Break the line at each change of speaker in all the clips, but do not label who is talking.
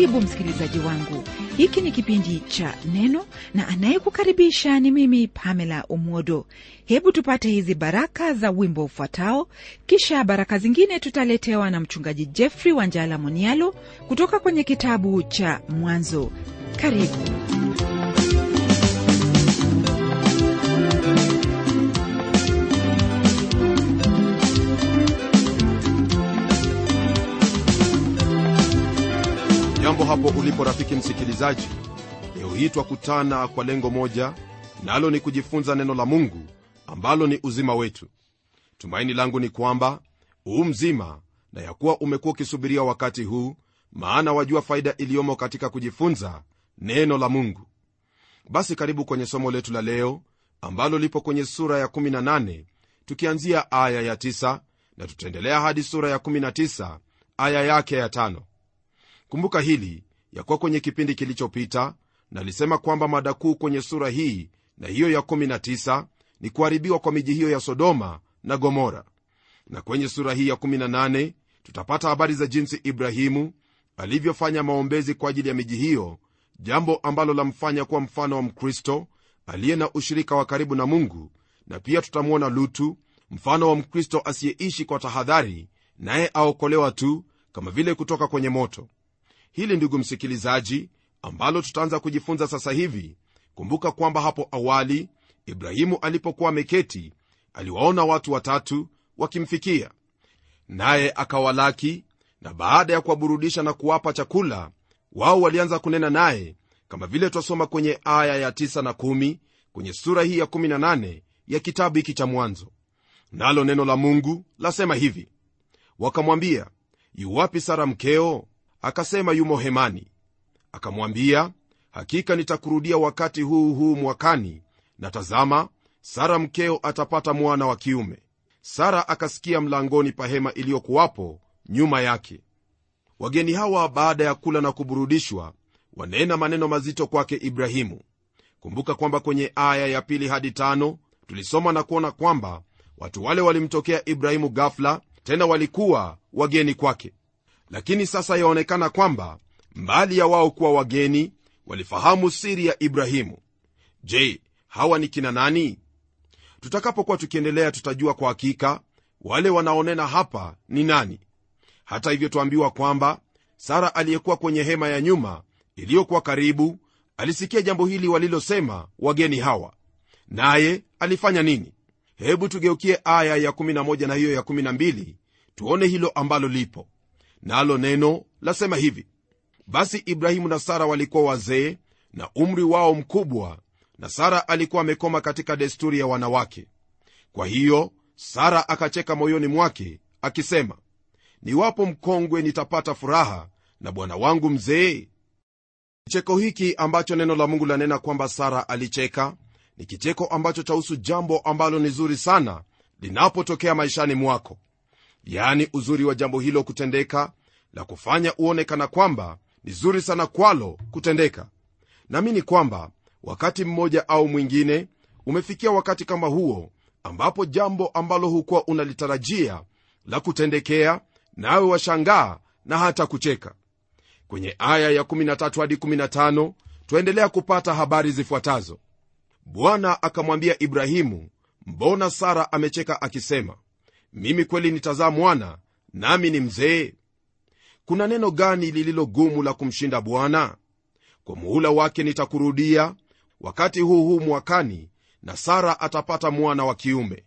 karibu msikilizaji wangu hiki ni kipindi cha neno na anayekukaribisha ni mimi pamela umodo hebu tupate hizi baraka za wimbo ufuatao kisha baraka zingine tutaletewa na mchungaji jeffrey wanjala monialo kutoka kwenye kitabu cha mwanzo karibu
jambo hapo ulipo rafiki msikilizaji leo hii twakutana kwa lengo moja nalo ni kujifunza neno la mungu ambalo ni uzima wetu tumaini langu ni kwamba huu mzima na ya kuwa umekuwa ukisubiria wakati huu maana wajua faida iliyomo katika kujifunza neno la mungu basi karibu kwenye somo letu la leo ambalo lipo kwenye sura ya 18 tukianzia aya ya 9 na tutaendelea hadi sura ya 19 aya yake ya tano kumbuka hili ya kuwa kwenye kipindi kilichopita nalisema kwamba mada kuu kwenye sura hii na hiyo ya 19 ni kuharibiwa kwa miji hiyo ya sodoma na gomora na kwenye sura hii ya 18 tutapata habari za jinsi ibrahimu alivyofanya maombezi kwa ajili ya miji hiyo jambo ambalo lamfanya kuwa mfano wa mkristo aliye na ushirika wa karibu na mungu na pia tutamwona lutu mfano wa mkristo asiyeishi kwa tahadhari naye aokolewa tu kama vile kutoka kwenye moto hili ndugu msikilizaji ambalo tutaanza kujifunza sasa hivi kumbuka kwamba hapo awali ibrahimu alipokuwa ameketi aliwaona watu watatu wakimfikia naye akawalaki na baada ya kuwaburudisha na kuwapa chakula wao walianza kunena naye kama vile twasoma kwenye aya ya 9 na 1 kwenye sura hii ya 18 ya kitabu hiki cha mwanzo nalo neno la mungu lasema hivi wakamwambia yuwapi sara mkeo akasema yumo hemani akamwambia hakika nitakurudia wakati huu huu mwakani na tazama sara mkeo atapata mwana wa kiume sara akasikia mlangoni pa hema iliyokuwapo nyuma yake wageni hawa baada ya kula na kuburudishwa wanena maneno mazito kwake ibrahimu kumbuka kwamba kwenye aya ya pili hadi tano tulisoma na kuona kwamba watu wale walimtokea ibrahimu gafla tena walikuwa wageni kwake lakini sasa yaonekana kwamba mbali ya wao kuwa wageni walifahamu siri ya ibrahimu je hawa ni kina nani tutakapokuwa tukiendelea tutajua kwa hakika wale wanaonena hapa ni nani hata hivyo tuambiwa kwamba sara aliyekuwa kwenye hema ya nyuma iliyokuwa karibu alisikia jambo hili walilosema wageni hawa naye alifanya nini hebu tugeukie aya ya 11 na hiyo ya 12 tuone hilo ambalo lipo nalo na neno lasema hivi basi ibrahimu na sara walikuwa wazee na umri wao mkubwa na sara alikuwa amekoma katika desturi ya wanawake kwa hiyo sara akacheka moyoni mwake akisema niwapo mkongwe nitapata furaha na bwana wangu mzee kicheko hiki ambacho neno la mungu lanena kwamba sara alicheka ni kicheko ambacho chahusu jambo ambalo ni zuri sana linapotokea maishani mwako yaani uzuri wa jambo hilo kutendeka la kufanya uone kana kwamba ni zuri sana kwalo kutendeka naamini kwamba wakati mmoja au mwingine umefikia wakati kama huo ambapo jambo ambalo hukuwa unalitarajia la kutendekea nawe washangaa na hata kucheka kwenye aya ya 13 hadi 15 twaendelea kupata habari zifuatazo bwana akamwambia ibrahimu mbona sara amecheka akisema mimi kweli nitazaa mwana nami ni mzee kuna neno gani lililo gumu la kumshinda bwana kwa muhula wake nitakurudia wakati huu huu mwakani na sara atapata mwana wa kiume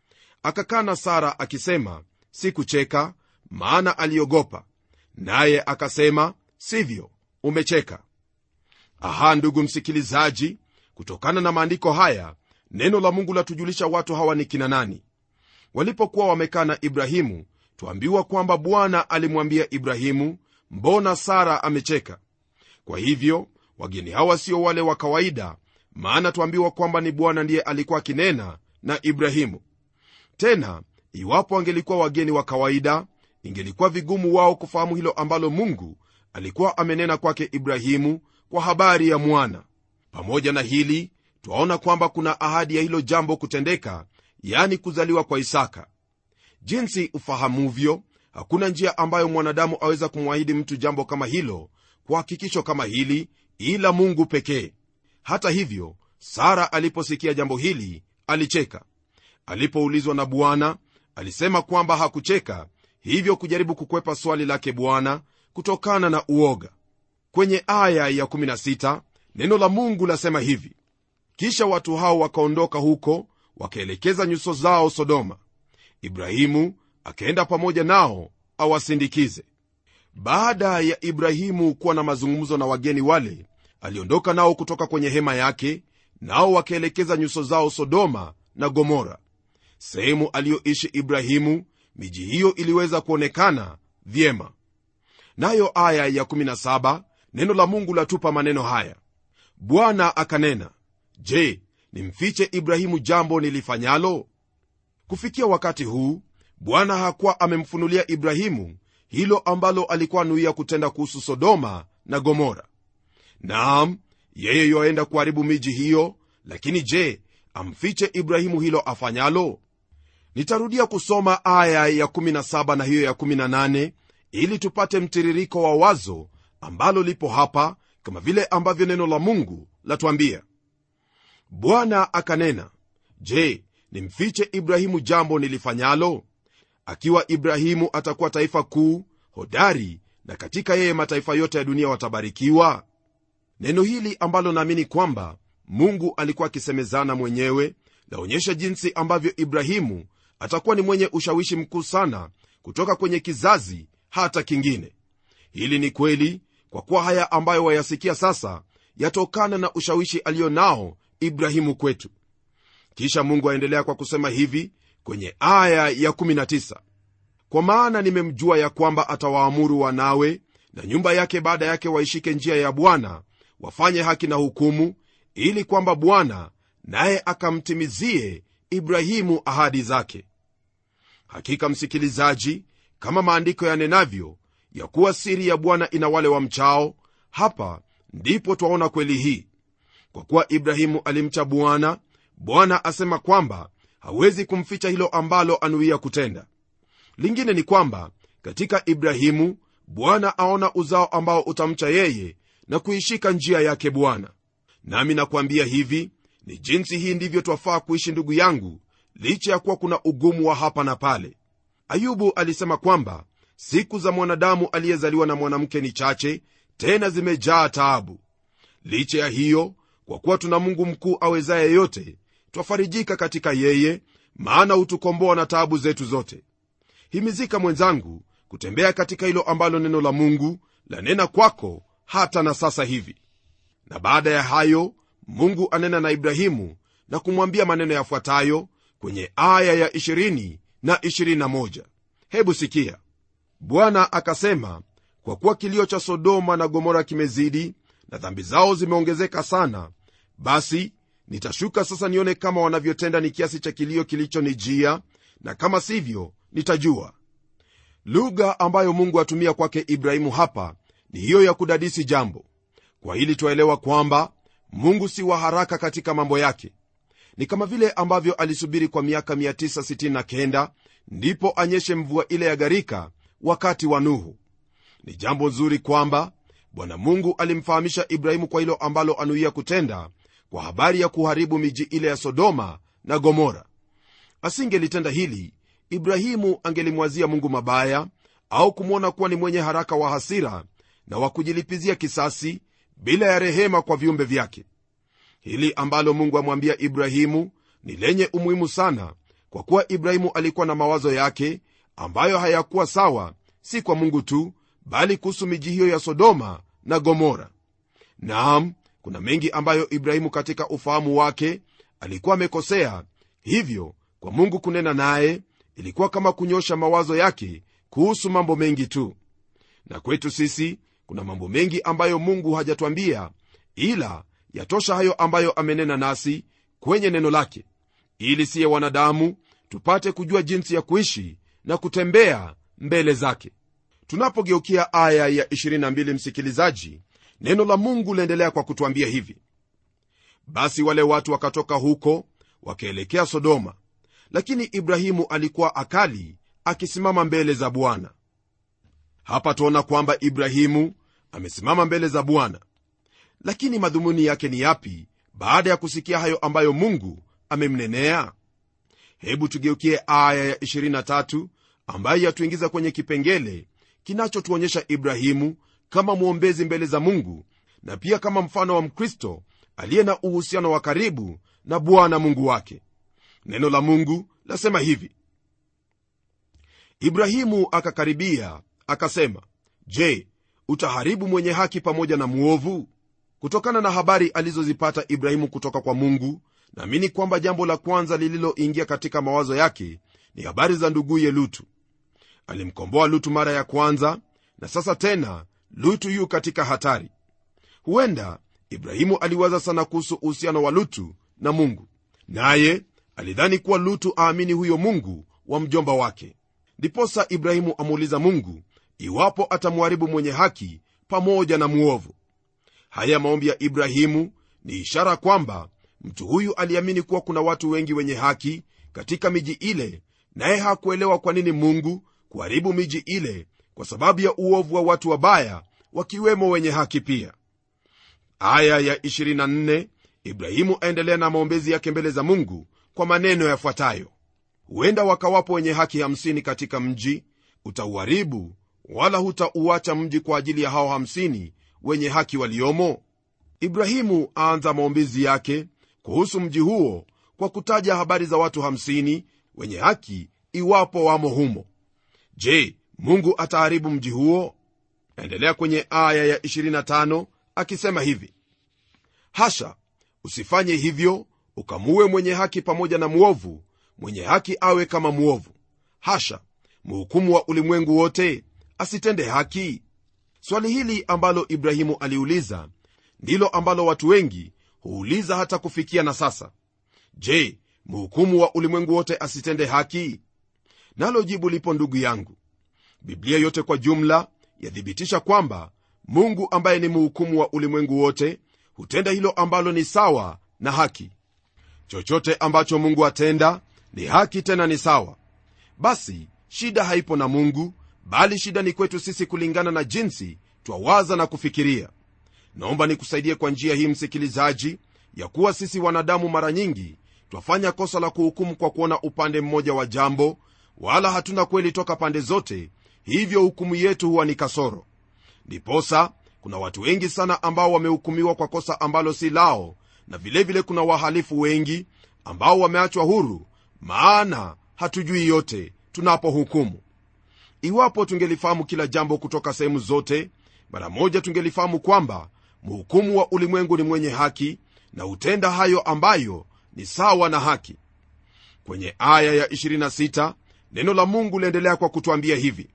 akakana sara akisema sikucheka maana aliogopa naye akasema sivyo umecheka aha ndugu msikilizaji kutokana na maandiko haya neno la mungu latujulisha watu hawa ni kina nani walipokuwa wamekaa na ibrahimu twambiwa kwamba bwana alimwambia ibrahimu mbona sara amecheka kwa hivyo wageni hawa sio wale wa kawaida maana twambiwa kwamba ni bwana ndiye alikuwa akinena na ibrahimu tena iwapo wangelikuwa wageni wa kawaida ingelikuwa vigumu wao kufahamu hilo ambalo mungu alikuwa amenena kwake ibrahimu kwa habari ya mwana pamoja na hili twaona kwamba kuna ahadi ya hilo jambo kutendeka yani kuzaliwa kwa isaka jinsi ufahamuvyo hakuna njia ambayo mwanadamu aweza kumwahidi mtu jambo kama hilo kwa hakikisho kama hili ila mungu pekee hata hivyo sara aliposikia jambo hili alicheka alipoulizwa na bwana alisema kwamba hakucheka hivyo kujaribu kukwepa swali lake bwana kutokana na uoga kwenye aya ya 16 neno la mungu lasema hivi kisha watu hao wakaondoka huko wakaelekeza nyuso zao sodoma ibrahimu akaenda pamoja nao awasindikize baada ya ibrahimu kuwa na mazungumzo na wageni wale aliondoka nao kutoka kwenye hema yake nao wakaelekeza nyuso zao sodoma na gomora sehemu aliyoishi ibrahimu miji hiyo iliweza kuonekana vyema nayo aya ya 17 neno la mungu latupa maneno haya bwana akanena je nimfiche ibrahimu jambo nilifanyalo kufikia wakati huu bwana hakuwa amemfunulia ibrahimu hilo ambalo alikuwa anuia kutenda kuhusu sodoma na gomora naam yeye yoaenda kuharibu miji hiyo lakini je amfiche ibrahimu hilo afanyalo nitarudia kusoma aya ya 17 na hiyo ya 18 ili tupate mtiririko wa wazo ambalo lipo hapa kama vile ambavyo neno la mungu latwambia bwana akanena je nimfiche ibrahimu jambo nilifanyalo akiwa ibrahimu atakuwa taifa kuu hodari na katika yeye mataifa yote ya dunia watabarikiwa neno hili ambalo naamini kwamba mungu alikuwa akisemezana mwenyewe laonyesha jinsi ambavyo ibrahimu atakuwa ni mwenye ushawishi mkuu sana kutoka kwenye kizazi hata kingine hili ni kweli kwa kuwa haya ambayo wayasikia sasa yatokana na ushawishi aliyo nao ibrahimu kwetu kisha mungu aendelea kwa kusema hivi kwenye aya ya 19 kwa maana nimemjua ya kwamba atawaamuru wanawe na nyumba yake baada yake waishike njia ya bwana wafanye haki na hukumu ili kwamba bwana naye akamtimizie ibrahimu ahadi zake hakika msikilizaji kama maandiko yanenavyo ya kuwa siri ya bwana ina wale wa mchao hapa ndipo twaona kweli hii kwa kuwa ibrahimu alimcha bwana bwana asema kwamba hawezi kumficha hilo ambalo anuia kutenda lingine ni kwamba katika ibrahimu bwana aona uzao ambao utamcha yeye na kuishika njia yake bwana nami nakwambia hivi ni jinsi hii ndivyo twafaa kuishi ndugu yangu licha ya kuwa kuna ugumu wa hapa na pale ayubu alisema kwamba siku za mwanadamu aliyezaliwa na mwanamke ni chache tena zimejaa taabu licha ya hiyo kwa kuwa tuna mungu mkuu awezaye yote twafarijika katika yeye maana hutukomboa na taabu zetu zote himizika mwenzangu kutembea katika hilo ambalo neno la mungu lanena kwako hata na sasa hivi na baada ya hayo mungu anena na ibrahimu na kumwambia maneno yafuatayo kwenye aya ya 20 na 21 hebu sikia bwana akasema kwa kuwa kilio cha sodoma na gomora kimezidi na dhambi zao zimeongezeka sana basi nitashuka sasa nione kama wanavyotenda ni kiasi cha kilio kilichonijia na kama sivyo nitajua lugha ambayo mungu atumia kwake ibrahimu hapa ni hiyo ya kudadisi jambo kwa hili twaelewa kwamba mungu si wa haraka katika mambo yake ni kama vile ambavyo alisubiri kwa miaka 969 ndipo anyeshe mvua ile ya gharika wakati wa nuhu ni jambo nzuri kwamba bwana mungu alimfahamisha ibrahimu kwa hilo ambalo anuia kutenda kwa habari ya kuharibu miji ile ya sodoma na gomora asingelitenda hili ibrahimu angelimwazia mungu mabaya au kumwona kuwa ni mwenye haraka wa hasira na wa kujilipizia kisasi bila ya rehema kwa viumbe vyake hili ambalo mungu amwambia ibrahimu ni lenye umuhimu sana kwa kuwa ibrahimu alikuwa na mawazo yake ambayo hayakuwa sawa si kwa mungu tu bali kuhusu miji hiyo ya sodoma na gomora naam kuna mengi ambayo ibrahimu katika ufahamu wake alikuwa amekosea hivyo kwa mungu kunena naye ilikuwa kama kunyosha mawazo yake kuhusu mambo mengi tu na kwetu sisi kuna mambo mengi ambayo mungu hajatwambia ila yatosha hayo ambayo amenena nasi kwenye neno lake ili siye wanadamu tupate kujua jinsi ya kuishi na kutembea mbele zake tunapogeukia aya ya 22 msikilizaji neno la mungu laendelea kwa kutwambia hivi basi wale watu wakatoka huko wakaelekea sodoma lakini ibrahimu alikuwa akali akisimama mbele za bwana hapa tuona kwamba ibrahimu amesimama mbele za bwana lakini madhumuni yake ni yapi baada ya kusikia hayo ambayo mungu amemnenea hebu tugeukie aya ya 23 ambayo yatuingiza kwenye kipengele kinachotuonyesha ibrahimu kama mwombezi mbele za mungu na pia kama mfano wa mkristo aliye na uhusiano wa karibu na bwana mungu wake neno la mungu lasema hivi ibrahimu akakaribia akasema je utaharibu mwenye haki pamoja na mwovu kutokana na habari alizozipata ibrahimu kutoka kwa mungu naamini kwamba jambo la kwanza lililoingia katika mawazo yake ni habari za nduguye lutu alimkomboa lutu mara ya kwanza na sasa tena lutu yu katika hatari huenda ibrahimu aliwaza sana kuhusu uhusiano wa lutu na mungu naye alidhani kuwa lutu aamini huyo mungu wa mjomba wake ndiposa ibrahimu amuuliza mungu iwapo atamharibu mwenye haki pamoja na mwovu haya maombi ya ibrahimu ni ishara kwamba mtu huyu aliamini kuwa kuna watu wengi wenye haki katika miji ile naye hakuelewa kwa nini mungu kuharibu miji ile kwa sababu ya uovu wa watu wabaya wakiwemo wenye haki pia aya ya 24 ibrahimu aendelea na maombezi yake mbele za mungu kwa maneno yafuatayo huenda wakawapo wenye haki 50 katika mji utauharibu wala hutauacha mji kwa ajili ya hao 50 wenye haki waliomo ibrahimu aanza maombezi yake kuhusu mji huo kwa kutaja habari za watu 50 wenye haki iwapo wamo humo je mungu ataharibu mji huo naendelea kwenye aya ya 25 akisema hivi hasha usifanye hivyo ukamuue mwenye haki pamoja na mwovu mwenye haki awe kama mwovu hasha mhukumu wa ulimwengu wote asitende haki swali hili ambalo ibrahimu aliuliza ndilo ambalo watu wengi huuliza hata kufikia na sasa je mhukumu wa ulimwengu wote asitende haki nalo jibu lipo ndugu yangu biblia yote kwa jumla yathibitisha kwamba mungu ambaye ni mhukumu wa ulimwengu wote hutenda hilo ambalo ni sawa na haki chochote ambacho mungu atenda ni haki tena ni sawa basi shida haipo na mungu bali shida ni kwetu sisi kulingana na jinsi twawaza na kufikiria naomba nikusaidie kwa njia hii msikilizaji ya kuwa sisi wanadamu mara nyingi twafanya kosa la kuhukumu kwa kuona upande mmoja wa jambo wala hatuna kweli toka pande zote hivyo hukumu yetu huwa ni kasoro ndiposa kuna watu wengi sana ambao wamehukumiwa kwa kosa ambalo si lao na vilevile vile kuna wahalifu wengi ambao wameachwa huru maana hatujui yote tunapohukumu iwapo tungelifahamu kila jambo kutoka sehemu zote mara moja tungelifahamu kwamba mhukumu wa ulimwengu ni mwenye haki na hutenda hayo ambayo ni sawa na haki kwenye aya ya 26 neno la mungu liendelea kwa kutwambia hivi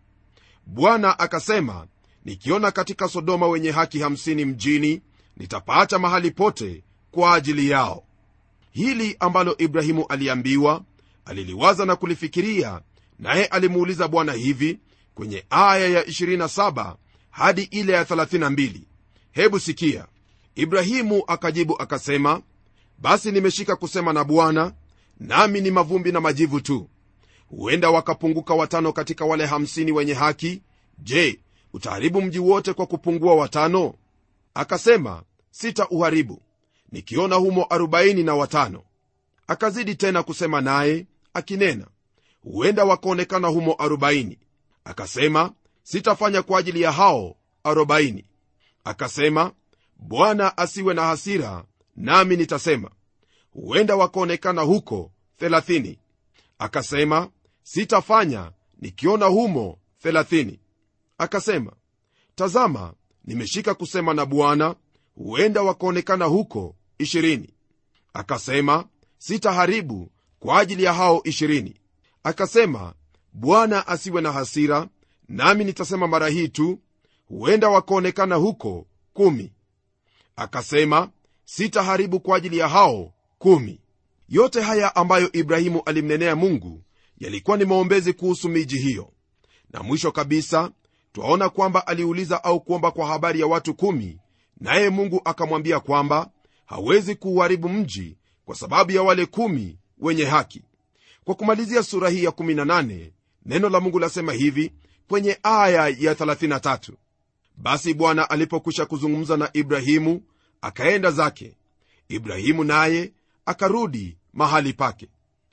bwana akasema nikiona katika sodoma wenye haki 50 mjini nitapaacha mahali pote kwa ajili yao hili ambalo ibrahimu aliambiwa aliliwaza na kulifikiria naye alimuuliza bwana hivi kwenye aya ya 27 hadi ile ya 32 hebu sikia ibrahimu akajibu akasema basi nimeshika kusema na bwana nami ni mavumbi na majivu tu huenda wakapunguka watano katika wale 50 wenye haki je utaharibu mji wote kwa kupungua watano akasema sita uharibu nikiona humo 40 na watano akazidi tena kusema naye akinena huenda wakaonekana humo 40 akasema sitafanya kwa ajili ya hao 40 akasema bwana asiwe na hasira nami nitasema huenda wakaonekana huko 30 akasema sitafanya nikiona humo 30 akasema tazama nimeshika kusema na bwana huenda wakaonekana huko 20 akasema sitaharibu kwa ajili ya hao 20 akasema bwana asiwe na hasira nami nitasema mara hii tu huenda wakaonekana huko kumi akasema sitaharibu kwa ajili ya hao kumi yote haya ambayo ibrahimu alimnenea mungu yalikuwa ni maombezi kuhusu miji hiyo na mwisho kabisa twaona kwamba aliuliza au kuomba kwa habari ya watu kumi naye mungu akamwambia kwamba hawezi kuuharibu mji kwa sababu ya wale kumi wenye haki kwa kumalizia sura hii ya 18 neno la mungu lasema hivi kwenye aya ya 33 basi bwana alipokwisha kuzungumza na ibrahimu akaenda zake ibrahimu naye akarudi mahali pake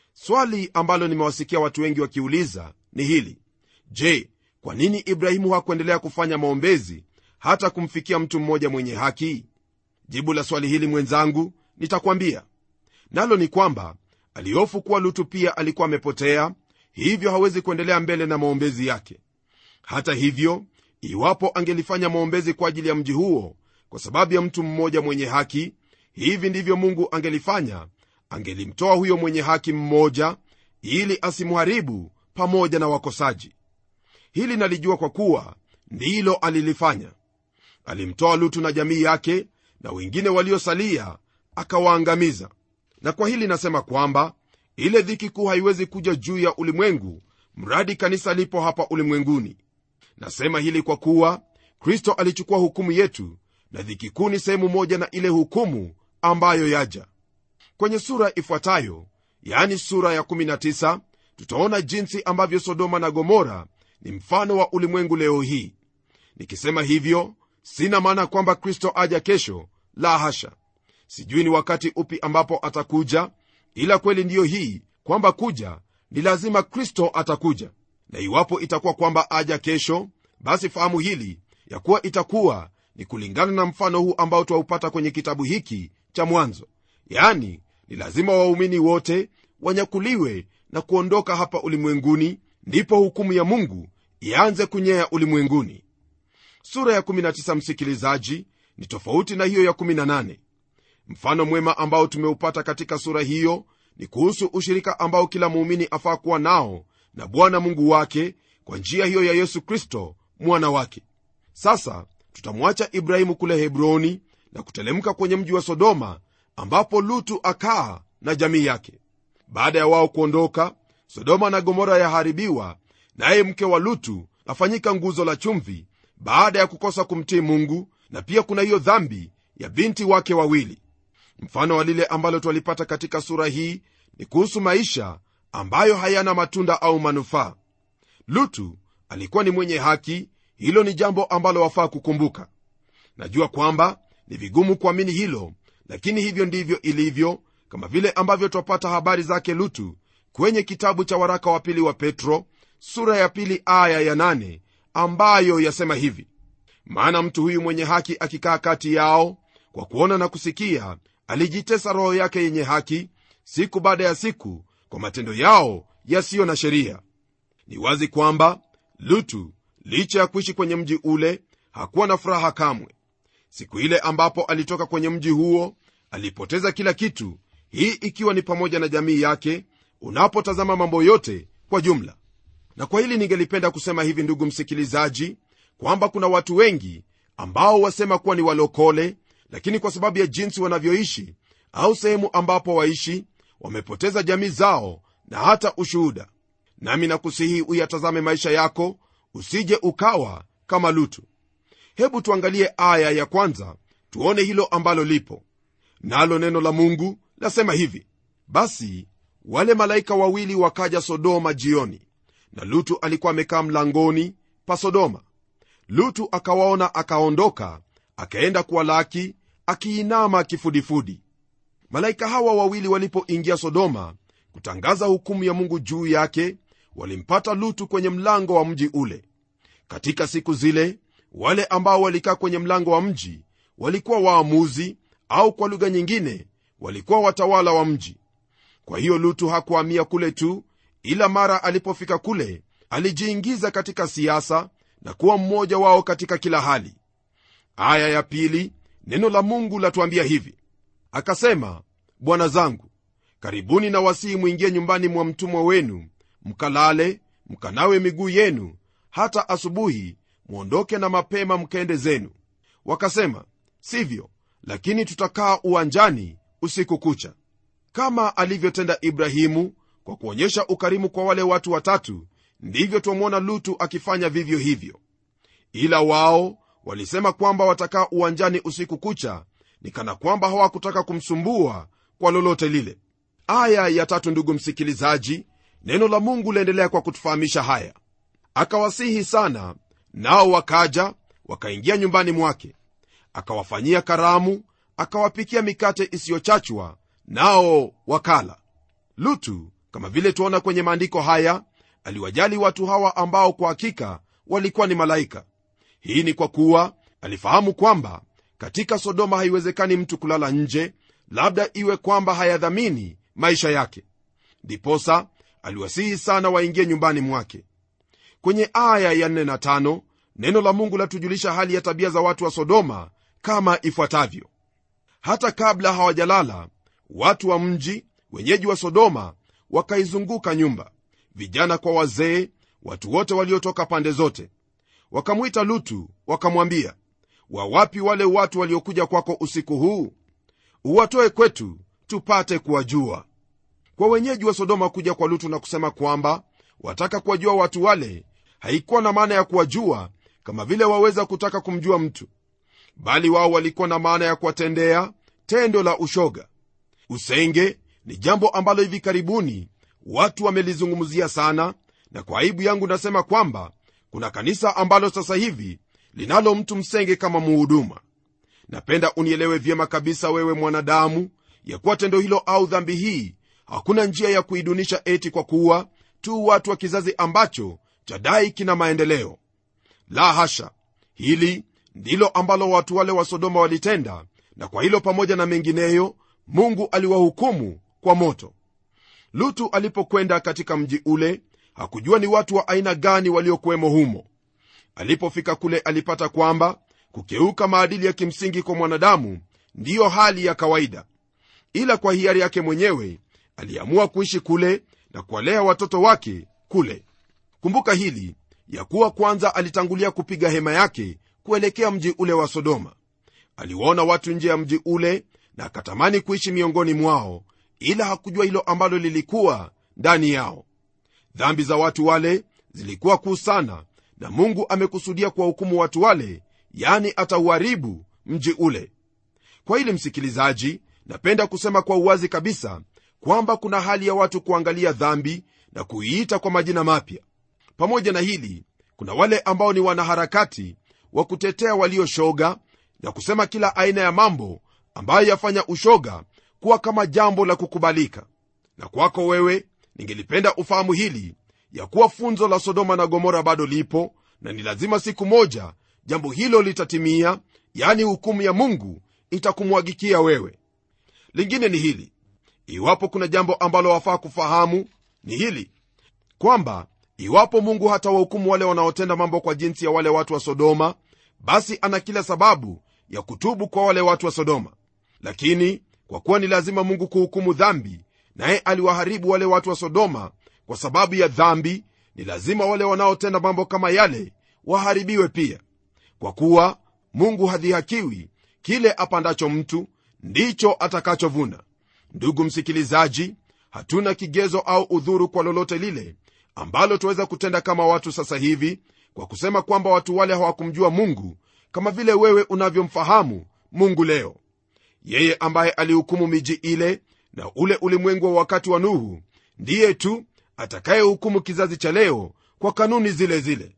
swali ambalo nimewasikia watu wengi wakiuliza ni hili je kwa nini ibrahimu hakuendelea kufanya maombezi hata kumfikia mtu mmoja mwenye haki jibu la swali hili mwenzangu nitakwambia nalo ni kwamba alihofu kuwa lutu pia alikuwa amepotea hivyo hawezi kuendelea mbele na maombezi yake hata hivyo iwapo angelifanya maombezi kwa ajili ya mji huo kwa sababu ya mtu mmoja mwenye haki hivi ndivyo mungu angelifanya angelimtoa huyo mwenye haki mmoja ili asimharibu pamoja na wakosaji hili nalijua kwa kuwa ndilo alilifanya alimtoa lutu na jamii yake na wengine waliosalia akawaangamiza na kwa hili nasema kwamba ile dhiki kuu haiwezi kuja juu ya ulimwengu mradi kanisa lipo hapa ulimwenguni nasema hili kwa kuwa kristo alichukua hukumu yetu na dhiki kuu ni sehemu moja na ile hukumu ambayo yaja kwenye sura ifuatayo yani sura ya 19 tutaona jinsi ambavyo sodoma na gomora ni mfano wa ulimwengu leo hii nikisema hivyo sina maana kwamba kristo aja kesho la hasha sijui ni wakati upi ambapo atakuja ila kweli ndiyo hii kwamba kuja ni lazima kristo atakuja na iwapo itakuwa kwamba aja kesho basi fahamu hili ya kuwa itakuwa ni kulingana na mfano huu ambao twaupata kwenye kitabu hiki cha mwanzo yani ni lazima waumini wote wanyakuliwe na kuondoka hapa ulimwenguni ndipo hukumu ya mungu ianze kunyea ulimwenguni sura ya 19 msikilizaji ni tofauti na hiyo ya 18 mfano mwema ambao tumeupata katika sura hiyo ni kuhusu ushirika ambao kila muumini afaa kuwa nao na bwana mungu wake kwa njia hiyo ya yesu kristo mwana wake sasa tutamwacha ibrahimu kule hebroni na kutelemka kwenye mji wa sodoma ambapo lutu akaa na jamii yake baada ya wao kuondoka sodoma na gomora yaharibiwa naye mke wa lutu afanyika nguzo la chumvi baada ya kukosa kumtii mungu na pia kuna hiyo dhambi ya binti wake wawili mfano wa lile ambalo twalipata katika sura hii ni kuhusu maisha ambayo hayana matunda au manufaa lutu alikuwa ni mwenye haki hilo ni jambo ambalo wafaa kukumbuka najua kwamba ni vigumu kuamini hilo lakini hivyo ndivyo ilivyo kama vile ambavyo twapata habari zake lutu kwenye kitabu cha waraka wa pili wa petro sura ya pili aya ya nane ambayo yasema hivi maana mtu huyu mwenye haki akikaa kati yao kwa kuona na kusikia alijitesa roho yake yenye haki siku baada ya siku kwa matendo yao yasiyo na sheria ni wazi kwamba lutu licha ya kuishi kwenye mji ule hakuwa na furaha kamwe siku ile ambapo alitoka kwenye mji huo alipoteza kila kitu hii ikiwa ni pamoja na jamii yake unapotazama mambo yote kwa jumla na kwa hili ningelipenda kusema hivi ndugu msikilizaji kwamba kuna watu wengi ambao wasema kuwa ni walokole lakini kwa sababu ya jinsi wanavyoishi au sehemu ambapo waishi wamepoteza jamii zao na hata ushuhuda nami nakusihi uyatazame maisha yako usije ukawa kama lutu hebu tuangalie aya ya kwanza tuone hilo ambalo lipo nalo neno la mungu lasema hivi basi wale malaika wawili wakaja sodoma jioni na lutu alikuwa amekaa mlangoni pa sodoma lutu akawaona akaondoka akaenda kuwalaki akiinama kifudifudi malaika hawa wawili walipoingia sodoma kutangaza hukumu ya mungu juu yake walimpata lutu kwenye mlango wa mji ule katika siku zile wale ambao walikaa kwenye mlango wa mji walikuwa waamuzi au kwa lugha nyingine walikuwa watawala wa mji kwa hiyo lutu hakuhamia kule tu ila mara alipofika kule alijiingiza katika siasa na kuwa mmoja wao katika kila hali aya ya pili neno la mungu latuambia hivi akasema bwana zangu karibuni na wasihi mwingie nyumbani mwa mtumwa wenu mkalale mkanawe miguu yenu hata asubuhi mwondoke na mapema mkaende zenu wakasema sivyo lakini tutakaa uwanjani usiku kucha kama alivyotenda ibrahimu kwa kuonyesha ukarimu kwa wale watu watatu ndivyo twamwona lutu akifanya vivyo hivyo ila wao walisema kwamba watakaa uwanjani usiku kucha ni kana kwamba hawakutaka kumsumbua kwa lolote lile aya ya tatu ndugu msikilizaji neno la mungu laendelea kwa kutufahamisha haya akawasihi sana nao wakaja wakaingia nyumbani mwake akawafanyia karamu akawapikia mikate isiyochachwa nao wakala lutu kama vile tuona kwenye maandiko haya aliwajali watu hawa ambao kwa hakika walikuwa ni malaika hii ni kwa kuwa alifahamu kwamba katika sodoma haiwezekani mtu kulala nje labda iwe kwamba hayadhamini maisha yake ndiposa aliwasihi sana waingie nyumbani mwake kwenye aya ya 4 na 5 neno la mungu latujulisha hali ya tabia za watu wa sodoma kama ifuatavyo hata kabla hawajalala watu wa mji wenyeji wa sodoma wakaizunguka nyumba vijana kwa wazee watu wote waliotoka pande zote wakamwita lutu wakamwambia wawapi wale watu waliokuja kwako usiku huu uwatoe kwetu tupate kuwajua kwa wenyeji wa sodoma kuja kwa lutu na kusema kwamba wataka kuwajua watu wale haikuwa na maana ya kuwajua kama vile waweza kutaka kumjua mtu bali wao walikuwa na maana ya kuwatendea tendo la ushoga usenge ni jambo ambalo hivi karibuni watu wamelizungumzia sana na kwa aibu yangu nasema kwamba kuna kanisa ambalo sasa hivi linalo mtu msenge kama muhuduma napenda unielewe vyema kabisa wewe mwanadamu ya kuwa tendo hilo au dhambi hii hakuna njia ya kuidunisha eti kwa kuwa tu watu wa kizazi ambacho chadai kina maendeleo la hasha hili ndilo ambalo watu wale wa sodoma walitenda na kwa hilo pamoja na mengineyo mungu aliwahukumu kwa moto lutu alipokwenda katika mji ule hakujua ni watu wa aina gani waliokuwemo humo alipofika kule alipata kwamba kukeuka maadili ya kimsingi kwa mwanadamu ndiyo hali ya kawaida ila kwa hiari yake mwenyewe aliamua kuishi kule na kuwalea watoto wake kule kumbuka hili ya kuwa kwanza alitangulia kupiga hema yake kuelekea mji ule wa sodoma aliwaona watu nje ya mji ule na akatamani kuishi miongoni mwao ila hakujua hilo ambalo lilikuwa ndani yao dhambi za watu wale zilikuwa kuu sana na mungu amekusudia kuwahukumu watu wale yani atauharibu mji ule kwa hili msikilizaji napenda kusema kwa uwazi kabisa kwamba kuna hali ya watu kuangalia dhambi na kuiita kwa majina mapya pamoja na hili kuna wale ambao ni wanaharakati wa kutetea walioshoga na kusema kila aina ya mambo ambayo yafanya ushoga kuwa kama jambo la kukubalika na kwako wewe ningelipenda ufahamu hili ya kuwa funzo la sodoma na gomora bado lipo na ni lazima siku moja jambo hilo litatimia yani hukumu ya mungu itakumwagikia wewe lingine ni hili iwapo kuna jambo ambalo wafaa kufahamu ni hili kwamba iwapo mungu hata wahukumu wale wanaotenda mambo kwa jinsi ya wale watu wa sodoma basi ana kila sababu ya kutubu kwa wale watu wa sodoma lakini kwa kuwa ni lazima mungu kuhukumu dhambi naye aliwaharibu wale watu wa sodoma kwa sababu ya dhambi ni lazima wale wanaotenda mambo kama yale waharibiwe pia kwa kuwa mungu hadhihakiwi kile apandacho mtu ndicho atakachovuna ndugu msikilizaji hatuna kigezo au udhuru kwa lolote lile ambalo tuweza kutenda kama watu sasa hivi kwa kusema kwamba watu wale hawakumjua mungu kama vile wewe unavyomfahamu mungu leo yeye ambaye alihukumu miji ile na ule ulimwengu wa wakati wa nuhu ndiye tu atakayehukumu kizazi cha leo kwa kanuni zile zile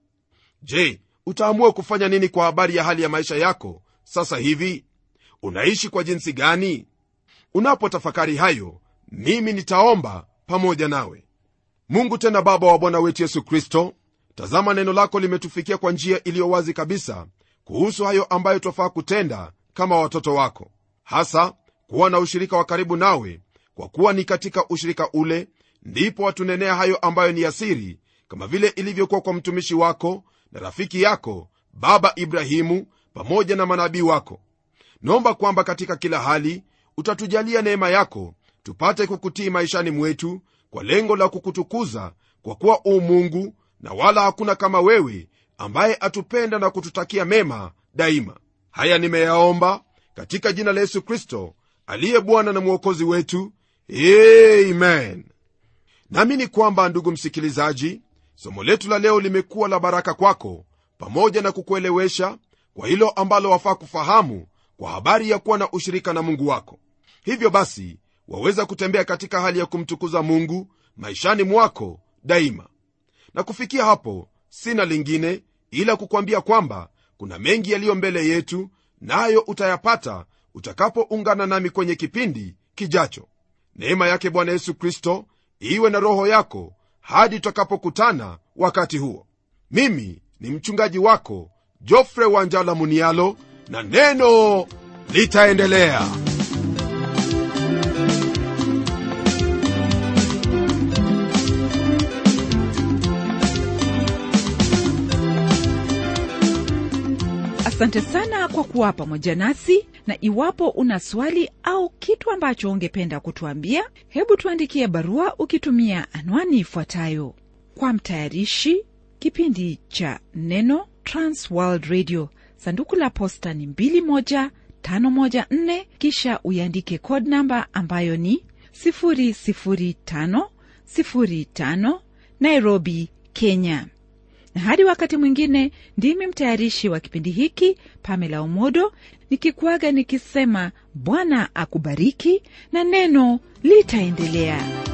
je utaamua kufanya nini kwa habari ya hali ya maisha yako sasa hivi unaishi kwa jinsi gani unapotafakari hayo mimi nitaomba pamoja nawe mungu tena baba wa bwana wetu yesu kristo tazama neno lako limetufikia kwa njia iliyo wazi kabisa kuhusu hayo ambayo twafaa kutenda kama watoto wako hasa kuwa na ushirika wa karibu nawe kwa kuwa ni katika ushirika ule ndipo watunenea hayo ambayo ni asiri kama vile ilivyokuwa kwa mtumishi wako na rafiki yako baba ibrahimu pamoja na manabii wako naomba kwamba katika kila hali utatujalia neema yako tupate kukutii maishani mwetu kwa lengo la kukutukuza kwa kuwa u mungu na wala hakuna kama wewe ambaye atupenda na kututakia mema daima haya nimeyaomba katika jina la yesu kristo aliye bwana na mwokozi wetu amen naamini kwamba ndugu msikilizaji somo letu la leo limekuwa la baraka kwako pamoja na kukuelewesha kwa hilo ambalo wafaa kufahamu kwa habari ya kuwa na ushirika na mungu wako hivyo basi waweza kutembea katika hali ya kumtukuza mungu maishani mwako daima na kufikia hapo sina lingine ila kukwambia kwamba kuna mengi yaliyo mbele yetu nayo utayapata utakapoungana nami kwenye kipindi kijacho neema yake bwana yesu kristo iwe na roho yako hadi tutakapokutana wakati huo mimi ni mchungaji wako jofre wanjala munialo na neno litaendelea
asante sana kwa kuwa pamoja nasi na iwapo una swali au kitu ambacho ungependa kutuambia hebu tuandikie barua ukitumia anwani ifuatayo kwa mtayarishi kipindi cha neno transworld radio sanduku la posta ni 21514 kisha uiandike code namba ambayo ni 00505 nairobi kenya na hadi wakati mwingine ndimi mtayarishi wa kipindi hiki pamela umodo nikikuaga nikisema bwana akubariki na neno litaendelea